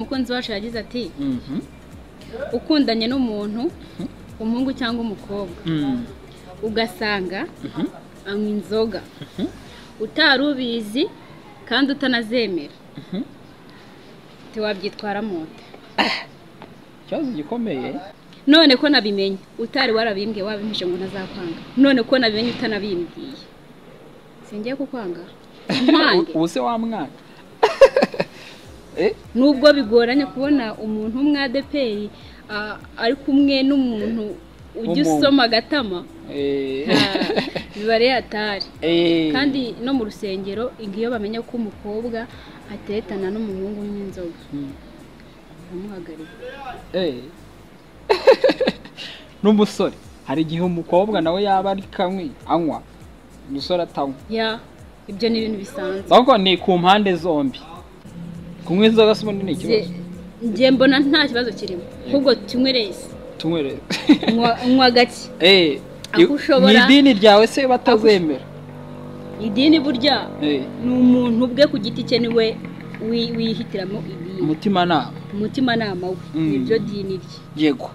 umukunzi wacu yagize ati ukundanye n'umuntu umuhungu cyangwa umukobwa ugasanga anywa inzoga utari ubizi kandi utanazemera ntiwabyitwaramo ute ikibazo gikomeye none ko nabimenye utari warabimbwe wabimije ngo ntazakwanga none ko nabimenye utanabimbwiye singiye kukwanga nkwange ubu se wa mwana nubwo bigoranye kubona umuntu w'umwadeperi ari kumwe n'umuntu ujya W'umuntu. usoma agatama biba ari atari kandi no mu rusengero iyo bamenya ko umukobwa atetana n'umuhungu n'inzoga baramuhagarika n'umusore hari igihe umukobwa nawe yaba ari kamwe anywa umusore atanywa ya ibyo ni ibintu bisanzwe ahubwo ni ku mpande zombi kunywa inzoga si ubundi ni ikibazo Nge- nge mbona nta kibazo kirimo ahubwo tunywereze tunywerere Nywa- nywa gake Eh, Aho i- mu ushobora- idini ryawe se batazemera idini burya Eh, ni umuntu ubwe ku giti cye niwe wi- wihitiramo idini umutimanama umutimanama we Mm. nibyo dini rye yego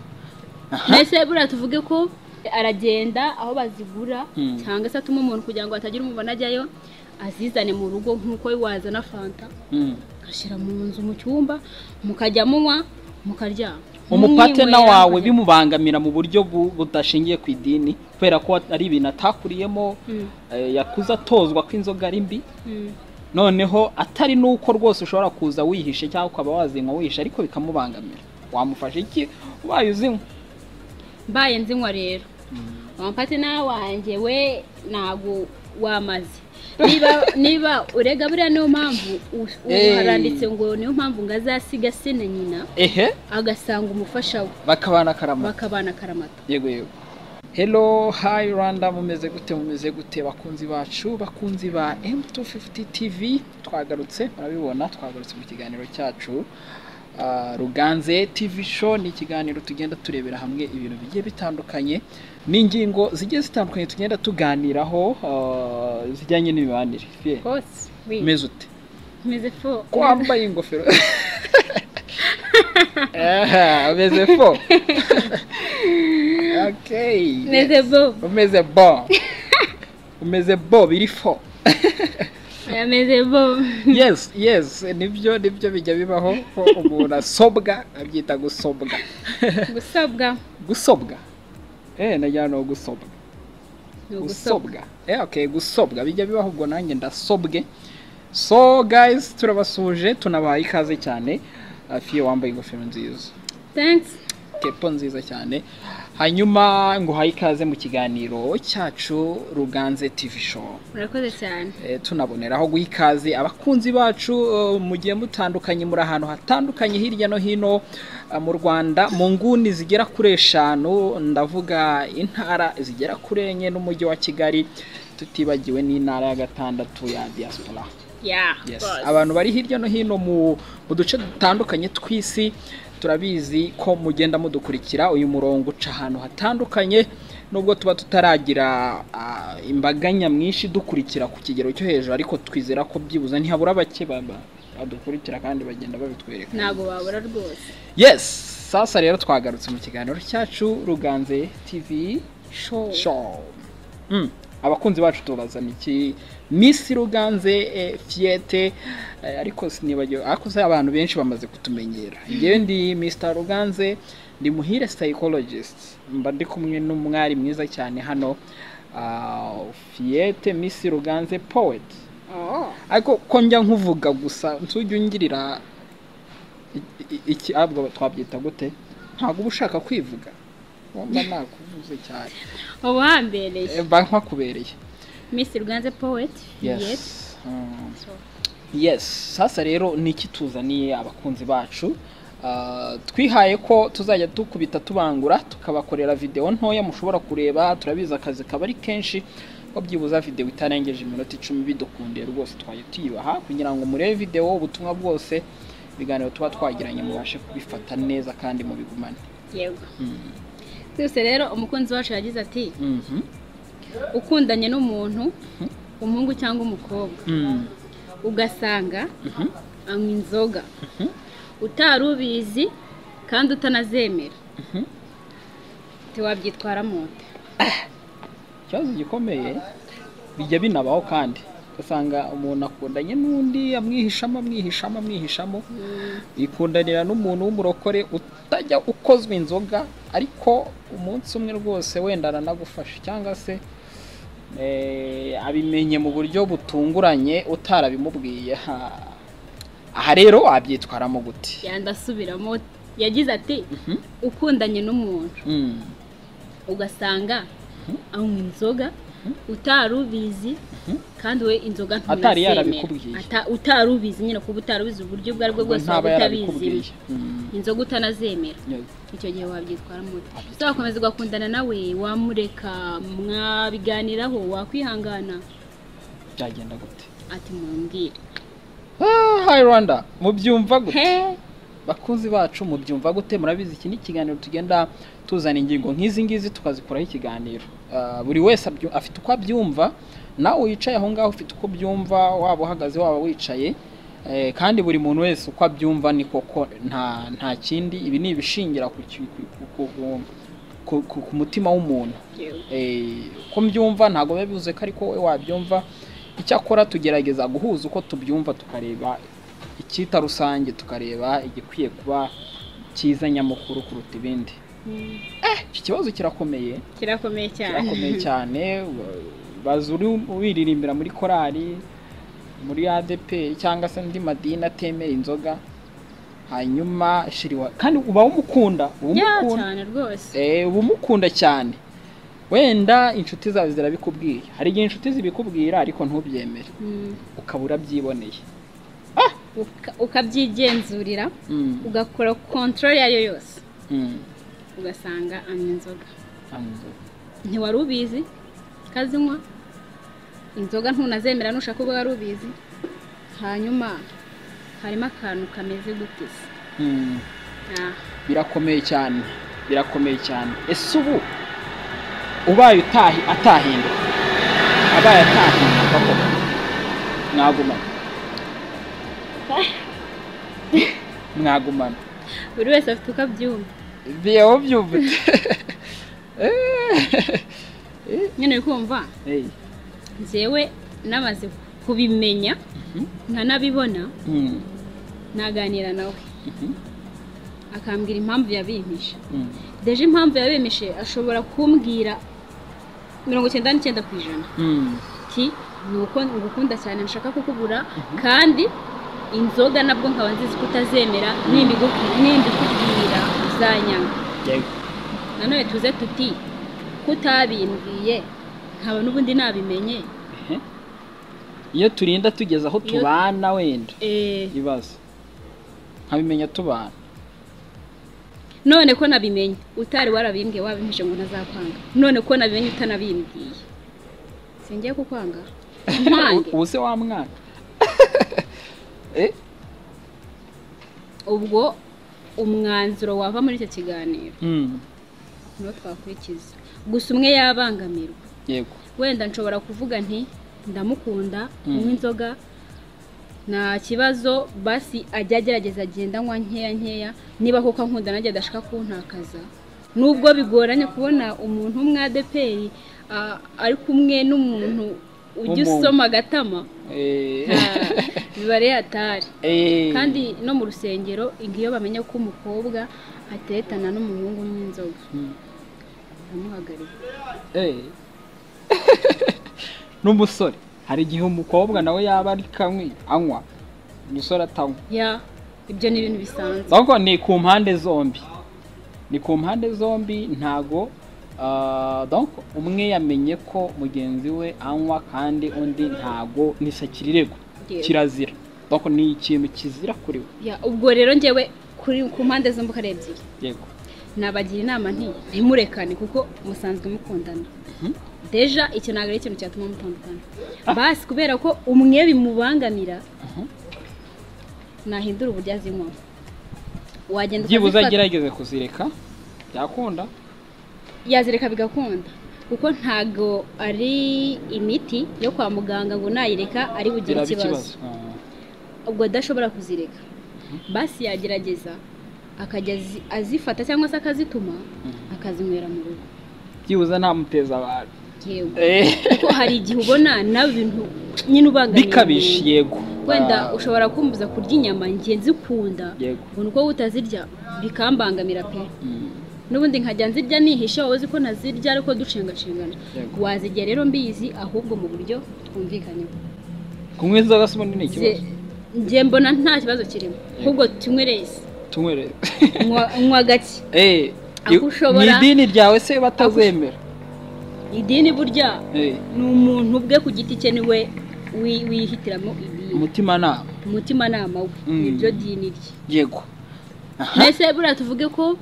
mbese buriya tuvuge ko aragenda aho bazigura Mm. cyangwa se atuma umuntu kugira ngo hatagira umubona ajyayo azizane mu rugo nk'uko wazana fanta Mm. agashyira mu nzu mu cyumba mukajya munywa mukaryama umupatena Mumwinywera, wawe mukajya- bimubangamira mu buryo bu- budashingiye ku idini kubera ko ari ibintu atakuriyemo Mm, eh, yakuze atozwa ko inzoga ari mbi mm. noneho atari n'uko rwose ushobora kuza wihishe cyangwa ukaba wazinywa wihishe ariko bikamubangamira wamufasha iki ubaye uzinywa mbaye nzinywa rero wamupatena wanjye we ntabwo wamaze niba niba urega buriya niyo mpamvu u- Eh. haranditse ngo niyo mpamvu ngo azasiga se na nyina ehe agasanga umufasha we bakabana karama bakabana akaramata yego yego hello hi rwanda mumeze gute mumeze gute bakunzi bacu bakunzi ba m250 tv twagarutse murabibona twagarutse mu kiganiro cyacu Ah, ruganze tv show ni ikiganiro tugenda turebera hamwe ibintu bigiye bitandukanye n'ingingo zigiye zitandukanye tugenda tuganiraho ah, zijyanye n'imibanire Fie, hose we umeze ute meze fo ko wambaye ingofero Aha, umeze fo okay meze bo umeze bo umeze bo biri fo Oya, meze bo yes yes nibyo nibyo bijya bibaho ko umuntu asobwa abyita gusobwa gusabwa gusobwa eh najyana no gusobwa ni ugusabwa gusobwa eh okay gusobwa bijya bibaho ubwo nanjye ndasobwe so guys turabasuje tunabaha ikaze cyane Uh, Fie wambaye ingofero nziza thanks kepo nziza cyane hanyuma nguhaye ikaze mu kiganiro cyacu ruganze tv show murakoze cyane Eh, tunaboneraho guha ikaze abakunzi bacu eh, mugiye mutandukanye muri ahantu hatandukanye hirya no hino eh, mu rwanda mu nguni zigera kuri eshanu ndavuga intara zigera kuri enye n'umujyi wa kigali tutibagiwe n'intara ya gatandatu ya diaspora ya yes. abantu bari hirya no hino mu, mu duce dutandukanye tw'isi turabizi ko mugenda mudukurikira uyu murongo uca ahantu hatandukanye nubwo tuba tutaragira ah, imbaga nyamwinshi dukurikira ku kigero cyo hejuru ariko twizera ko byibuze ntihabura bake ba- ba- badukurikira kandi bagenda babitwereka ntabwo babura rwose yes sasa rero twagarutse mu kiganiro cyacu ruganze tv show show mm. abakunzi bacu tubazana iki misi ruganze eh, fiyete eh, ariko sinibagiwe ariko se abantu benshi bamaze kutumenyera njyewe ndi mr ruganze ndi muhire psychologist mba ndi kumwe n'umwari mwiza cyane hano ah, fiyete misi ruganze poet oh. ariko ko njya nkuvuga gusa ntujya ungirira i- i- iki ahubwo twabyita gute ntabwo uba ushaka kwivuga wumva nakuvuze cyane ubu hambereye mba nkakubereye miss ruganze poet Yes. yes Mm. So, yes sasa rero ni iki tuzaniye abakunzi bacu Ah, twihaye ko tuzajya dukubita tubangura tukabakorera videwo ntoya mushobora kureba turabizi akazi kaba ari kenshi ko byibuze videwo itarengeje iminota icumi bidukundiye rwose twajya tuyibaha kugira ngo murebe videwo ubutumwa bwose ibiganiro tuba twagiranye mubashe kubifata neza kandi mubigumane yego Mm. twese rero umukunzi wacu yagize ati Mhm. ukundanye n'umuntu umuhungu cyangwa umukobwa Mm. ugasanga Mhm. anywa inzoga utari ubizi kandi utanazemera ntiwabyitwaramo nda ikibazo gikomeye bijya binabaho kandi ugasanga umuntu akundanye n'undi amwihishamo amwihishamo amwihishamo yikundanira n'umuntu w'umurokore utajya ukozwa inzoga ariko umunsi umwe rwose wenda aranagufasha cyangwa se eh, abimenye mu buryo butunguranye utarabimubwiye Ha. aha rero wabyitwaramo gute yanda asubiramo yagize ati ukundanye n'umuntu Mm. ugasanga anywa inzoga utari ubizi kandi we inzoga Atari nturazemera. yarabikubwiye. Ata- utari ubizi nyine kuba utari ubizi uburyo ubwo ari bwo Ubwo bwose ntaba waba utabizi yarabikubwiye Mm. inzoga utanazemera Yes. icyo gihe wabyitwaramo ute uzakomeza ugakundana nawe wamureka mwabiganiraho wakwihangana byagenda gute ati mumbwire Ah, hi rwanda mubyumva gute he bakunzi bacu mubyumva gute murabizi iki ni ikiganiro tugenda tuzana ingingo nk'izi ngizi tukazikuraho ikiganiro Ah, buri wese abyu- afite uko abyumva nawe wicaye aho ngaho ufite uko byumva waba uhagaze waba wicaye Eh, kandi buri muntu wese uko abyumva ni koko nta nta kindi ibi ni ibishingira ku ki- ku- ku- ku- ku- ku- ku mutima w'umuntu Eh, uko mbyumva ntabwo biba bivuze ko ariko wowe wabyumva icyakora tugerageza guhuza uko tubyumva tukareba icyita rusange tukareba igikwiye kuba cyiza nyamukuru kuruta ibindi Mm. iki kibazo kirakomeye kirakomeye cyane kirakomeye cyane baza uri wiririmbira muri korali muri ADP cyangwa se andi madini atemera inzoga hanyuma shiriwa kandi uba umukunda uba Ya, umukunda cyane rwose Eh, uba umukunda cyane wenda inshuti zawe zirabikubwiye hari igihe inshuti zibikubwira ariko ntubyemere Mm. ukaba urabyiboneye Uka- ukabyigenzurira Mm, ugakora control yayo yose mm, ugasanga anywa inzoga anzo. ntiwari ubizi ukazinywa inzoga ntunazemera nushaka ubwo wari ubizi hanyuma harimo akantu kameze gute se Mm, Ah, birakomeye cyane birakomeye cyane ese ubu ubaye utahi atahinduka abaye atahinduka koko mwagumana mwagumana buri wese afite uko abyumva biyeho byumvise Eh, nyine uri kumva eh, njyewe namaze kubimenya mhm, nkanabibona mm, naganira nawe mhm, akambwira impamvu yabimpishe mm. deje impamvu yabimpishe ashobora kumbwira mirongo icyenda n'icyenda ku ijana Mm. ati ni uko ngukunda cyane nshaka kukugura kandi inzoga nabwo nkaba nzizi ko utazemera nimbigu- nimbikubwira uzanyanga yego nanone tuze tuti ko utabimbwiye nkaba n'ubundi nabimenye Ehe. iyo turinda tugeze aho Iyo- tubana wenda Eh, ibibazo nkabimenya tubana none ko nabimenye utari warabimbwiye wabimpishe ngo ntazakwanga none ko nabimenye utanabimbwiye singiye kukwanga nkwange ubu se wa mwana Eh, ubwo umwanzuro wava muri icyo kiganiro mm, niwo twakurikiza gusa umwe yabangamirwa yego wenda nshobora kuvuga nti ndamukunda Mm. kunywa inzoga nta kibazo basi ajya agerageza agenda anywa nkeya nkeya niba koko ankunda nanjye adashaka kuntakaza nubwo bigoranye kubona umuntu w'umwadeperi ah, ari kumwe n'umuntu ujya W'umuntu. usoma agatama Eh, ah, biba ari hatari eh, kandi no mu rusengero iyo bamenya ko umukobwa ateretana n'umuhungu n'inzoga mm, baramuhagarika eh. n'umusore hari igihe umukobwa nawe yaba ari kamwe anywa umusore atanywa ya ibyo ni ibintu bisanzwe ahubwo ni ku mpande zombi ni ku mpande zombi ntago ah, donc umwe yamenye ko mugenzi we anywa kandi undi ntago nisa kirirego Yego. kirazira donc ni ikintu kizira kuri we Ya, ubwo rero njyewe kuri ku mpande zombi uko ari ebyiri yego nabagira inama nti ntimurekane kuko musanzwe mukundana deja icyo ntabwo ari ikintu cyatuma mutandukana basi kubera ko umwe bimubangamira Mhm. nahindura uburyo azinywamo wagenda byibuze ukazifata- agerageze kuzireka byakunda yazireka bigakunda kuko ntago ari imiti yo kwa muganga ngo nayireka ari bugire biraba ikibazo ikibazo Ah, ubwo adashobora kuzireka basi yagerageza akajya azi- azifata cyangwa se akazituma akazinywera mu rugo byibuze ntamuteza abantu yewe Eh, kuko hari igihe ubona nawe ibintu nyine ubangamiye bikabije umuntu. yego wenda Ah, ushobora kumbuza kurya inyama njye nzikunda yego ngo ni uko utazirya bikambangamira pe Mm, n'ubundi nkajya nzirya nihishe wowe uzi ko ntazirya ariko ducengacengana yego. wazirya rero mbizi ahubwo mu buryo twumvikanyeho kunywa inzoga se ubundi ni ikibazo Nge- nge mbona nta kibazo kirimo ahubwo tunywe rese tunywerere Nywa- nywa gake Eh, Aho i- ushobora- ni idini ryawe se batazemera idini burya Eh, ni umuntu ubwe ku giti cye niwe wi- wihitiramo idini umutima nama umutimanama we Mm. niryo dini rye yego mbese buriya tuvuge ko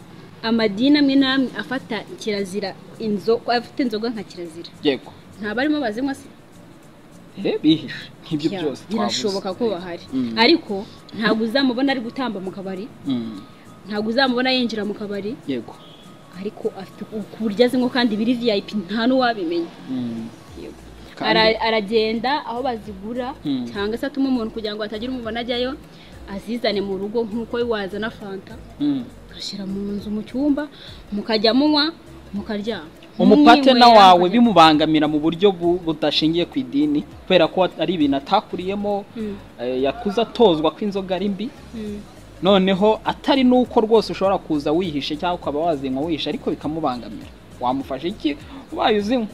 amadini amwe n'amwe afata kirazira inzoga afite inzoga nka kirazira yego nta barimo bazinywa se Eh, bihishe nk'ibyo Ya, byose twavuze. birashoboka ko bahari Mm. ariko ntabwo uzamubona ari gutamba mu kabari Mm, ntabwo uzamubona yinjira mu kabari yego ariko afite ku buryo azinywa kandi biri vip nta n'uwabimenya Mm, Yego. kandi- Ara- aragenda aho bazigura Mm. cyangwa se atuma umuntu kugira ngo hatagira umubona ajyayo azizane mu rugo nk'uko wazana fanta Mm. ashyira mu nzu mu cyumba mukajya munywa mukaryama umupatena Mumwinywera, wawe mukajya- bimubangamira mu buryo bu- budashingiye ku idini kubera ko ari ibintu atakuriyemo Mm, eh, yakuze atozwa ko inzoga ari mbi mm. noneho atari n'uko rwose ushobora kuza wihishe cyangwa ukaba wazinywa wihishe ariko bikamubangamira wamufasha iki ubaye uzinywa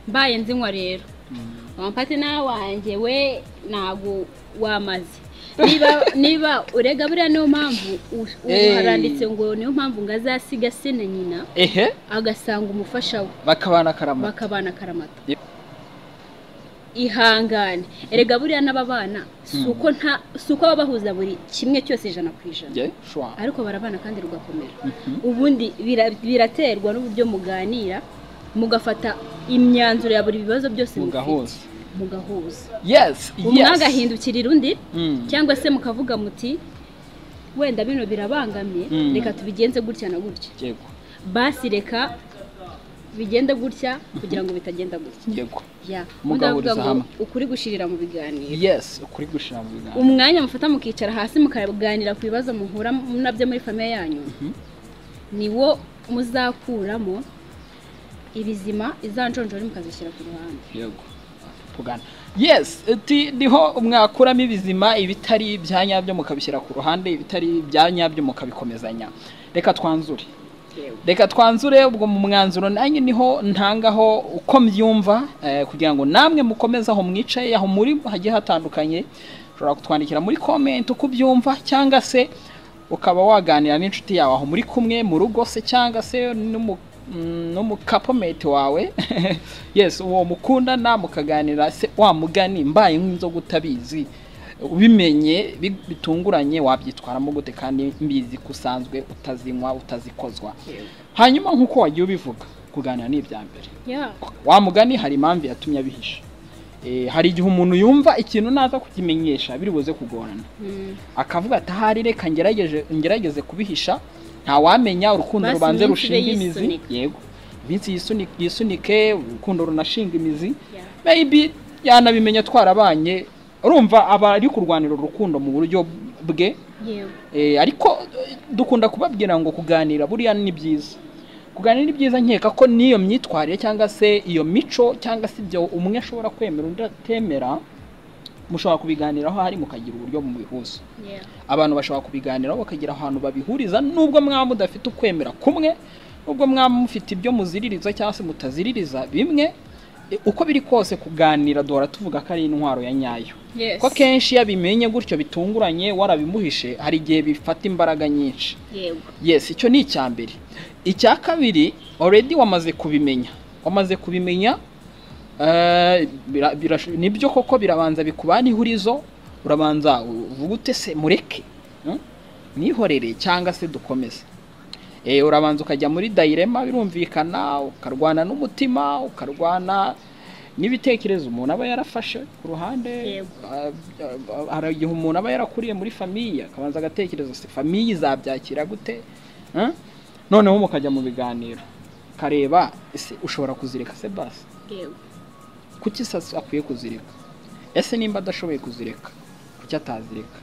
mbaye nzinywa rero wampatena wanjye we ntabwo wamaze niba niba urega buriya niyo mpamvu u- ubu Eh. haranditse ngo niyo mpamvu ngo azasiga se na nyina ehe agasanga umufasha we bakabana karama bakabana akaramata Yep. ihangane erega buriya n'aba bana si Mm. uko nta si uko baba bahuza buri kimwe cyose ijana ku ijana Ye, shwa. ariko barabana kandi rugakomera Mhm. ubundi bira- biraterwa n'uburyo muganira mugafata imyanzuro ya buri bibazo byose mufite mugahuza mugahuza yes umwe yes agahindukirira undi Mm, cyangwa se mukavuga muti wenda bino birabangamiye Mm. reka tubigenze gutya na gutya yego basi reka bigende gutya kugira ngo bitagenda gutya yego ya ubundi baravuga Mugahuriza ngo hamwe. ukuri gushirira mu biganiro yes ukuri gushira mu biganza umwanya mufata mukicara hasi mukaganira ku bibazo muhura nabyo muri famiye yanyu niwo muzakuramo ibizima izanjonjori mukazishyira ku ruhande yego tugana yes ati niho mwakuramo ibizima ibitari ibya nyabyo mukabishyira ku ruhande ibitari ibya nyabyo mukabikomezanya reka twanzure reka twanzure ubwo mu mwanzuro nanjye niho ntangaho uko mbyumva eh, kugira ngo namwe mukomeze aho mwicaye aho muri hagiye hatandukanye ushobora kutwandikira muri komenti uko ubyumva cyangwa se ukaba waganira n'inshuti yawe aho muri kumwe mu rugo se cyangwa se n'umu- mm, n'umukapometi wawe yes uwo mukundana mukaganira se wa mugani mbaye nk'inzoga utabizi ubimenye bi- bitunguranye wabyitwaramo gute kandi mbizi ko usanzwe utazinywa utazikozwa hanyuma nk'uko wagiye ubivuga kuganira ni ibya mbere ya wa mugani hari impamvu yatumye abihisha Eh, hari igihe umuntu yumva ikintu naza kukimenyesha biri buze kugorana Mm. akavuga ati ahari reka ngerageje ngerageze kubihisha nta wamenya urukundo Basi rubanze iminsi rushinga ibe imizi yisunika. yego iminsi yisuni- yisunike urukundo runashinga imizi Ya. maybe yanabimenya twarabanye urumva aba ari kurwanira urukundo mu buryo bwe yewe Eh, ariko eh, dukunda kubabwira ngo kuganira buriya ni byiza kuganira ni byiza nkeka ko n'iyo myitwarire cyangwa se iyo mico cyangwa se ibyo umwe ashobora kwemera undi atemera mushobora kubiganiraho hari mukagira uburyo mubihuza Yeah. abantu bashobora kubiganiraho bakagira ahantu babihuriza nubwo mwaba mudafite ukwemera kumwe nubwo mwaba mufite ibyo muziririza cyangwa se mutaziririza bimwe eh, uko biri kose kuganira duhora tuvuga ko ari intwaro ya nyayo Yes. ko kenshi iyo abimenye gutyo bitunguranye warabimuhishe hari igihe bifata imbaraga nyinshi yego yes icyo ni icya mbere icya kabiri already wamaze kubimenya wamaze kubimenya eh, bira- birash- nibyo koko birabanza bikubana ihurizo urabanza uvuga ute se mureke hmm? nihorere cyangwa se dukomeze Eh, urabanza ukajya muri dayirema birumvikana ukarwana n'umutima ukarwana n'ibitekerezo umuntu aba yarafashe ku ruhande Yego. Ah, ah, hari igihe umuntu aba yarakuriye muri famiye akabanza agatekereza se famiye izabyakira gute Hmm? noneho mukajya mu biganiro ukareba ese ushobora kuzireka se basi yego kuki sasa akwiye kuzireka ese nimba adashoboye kuzireka kuki atazireka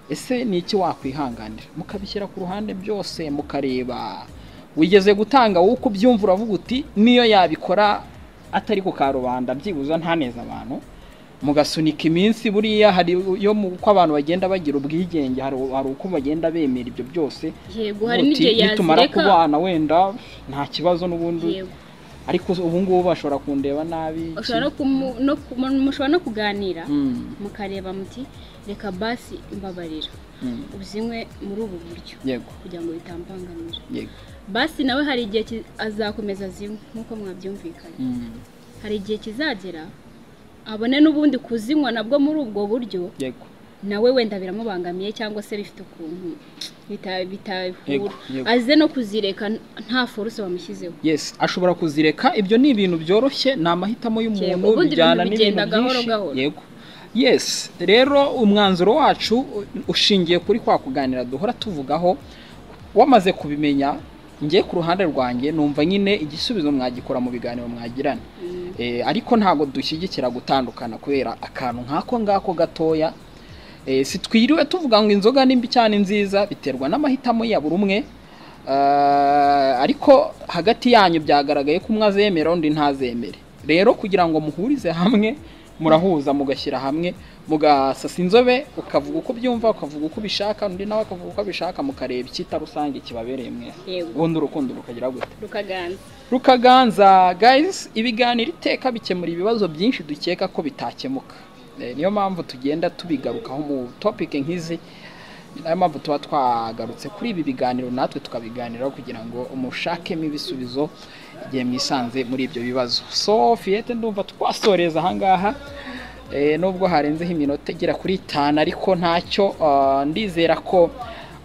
ese ni iki wakwihanganira mukabishyira ku ruhande byose mukareba wigeze gutanga wowe uko ubyumva uravuga uti niyo yabikora atari ku karubanda byibuze ntaneze abantu mugasunika iminsi buriya hari yo mu- uko abantu bagenda bagira ubwigenge hari hari uko bagenda bemera ibyo byose yego hari Uti, n'igihe nitumara yazireka kubana wenda nta kibazo n'ubundi yego ariko ubu ngubu bashobora kundeba nabi iki? ushobora no kumu- no ku- mushobora no kuganira Mm, mukareba muti reka basi mbabarira mm, uzinywe muri ubu buryo yego kugira ngo bitambangamira yego basi nawe hari igihe ki- azakomeza azinywe nk'uko mwabyumvikanye mm, hari igihe kizagera abone n'ubundi kuzinywa nabwo muri ubwo buryo yego nawe wenda biramubangamiye cyangwa se bifite ukuntu bita- Yego, bitahura yego. aze no kuzireka n- nta foruse bamushyizeho yes ashobora kuzireka ibyo ni ibintu byoroshye ni amahitamo Yego, y'umuntu ubundi bijyana ibintu n'ibintu bigenda gahoro byinshi gahoro. yego yes rero umwanzuro wacu u- ushingiye kuri kwa kuganira duhora tuvugaho wamaze kubimenya ngiye ku ruhande rwanjye numva nyine igisubizo mwagikora mu biganiro mwagirana Mm. Eh, ariko ntabwo dushyigikira gutandukana kubera akantu nk'ako ngako gatoya Eh, si twiriwe tuvuga ngo inzoga ni mbi cyane nziza biterwa n'amahitamo ya buri umwe Ah, ariko hagati yanyu byagaragaye ko umwe azemera undi ntazemere rero kugira ngo muhurize hamwe murahuza mugashyira hamwe mugasasa inzobe ukavuga uko byumva ukavuga uko ubishaka undi nawe akavuga uko abishaka mukareba icyita rusange kibabereye mwese yego ubundi urukundo rukagira gute rukaganza rukaganza guys ibiganiro iteka bikemura ibibazo byinshi dukeka ko bitakemuka Eh, niyo mpamvu tugenda tubigarukaho mu topic nk'izi Ni nayo mpamvu tuba twagarutse kuri ibi biganiro natwe tukabiganiraho kugira ngo mushakemo ibisubizo igihe mwisanze muri ibyo bibazo so fiyete ndumva twasoreza ahangaha Eh, nubwo harenzeho iminota igera kuri itanu ariko ntacyo ah, ndizera ko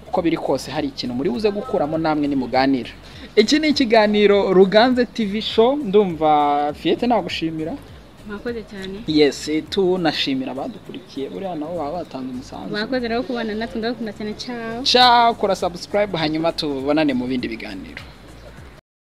uko biri kose hari ikintu muri buze gukuramo namwe nimuganira iki ni ikiganiro ruganze tv show ndumva fiyete nagushimira mwakoze cyane yes eh, tunashimira abadukurikiye buriya nabo baba batanze umusanzu mwakoze rero kubana natwe ndabakunda cyane ciao ca kora subscribe hanyuma tubonane mu bindi biganiro